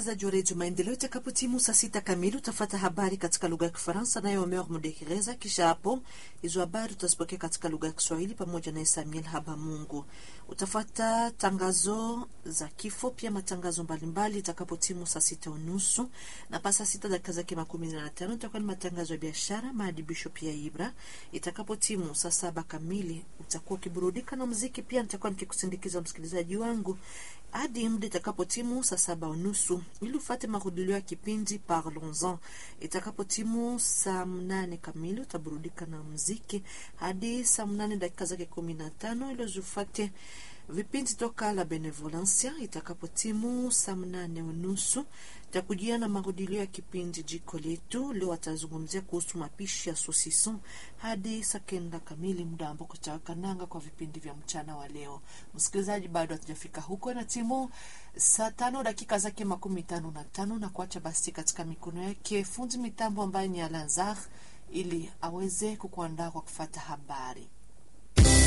msikilizaji wa redio Maendeleo, itakapotimu saa sita kamili utafata habari katika lugha ya Kifaransa naye Omer Mudekereza. Kisha hapo hizo habari utazipokea katika lugha ya Kiswahili pamoja na Samuel Habamungu. Utafata tangazo za kifo, pia matangazo mbalimbali itakapotimu saa sita unusu na pa saa sita dakika zake makumi na tano itakuwa ni matangazo ya biashara, maadibisho pia Ibra. Itakapotimu saa saba kamili utakuwa ukiburudika na muziki, pia nitakuwa nikikusindikiza msikilizaji wangu hadi muda itakapotimu saa saba unusu ili ufate marudilio ya kipindi Parlons-en. Itakapotimu saa mnane kamili utaburudika na muziki hadi saa mnane dakika zake kumi na tano ili uzufate vipindi toka la Benevolencia. Itakapotimu saa mnane unusu takujia na marudilio ya kipindi jiko letu. Leo atazungumzia kuhusu mapishi ya sosison hadi saa kenda kamili, muda ambako tutawakananga kwa vipindi vya mchana wa leo. Msikilizaji, bado hatujafika huko na timu saa tano dakika zake makumi tano na tano na kuacha basi katika mikono yake fundi mitambo ambaye ni Alanzar ili aweze kukuandaa kwa kufata habari.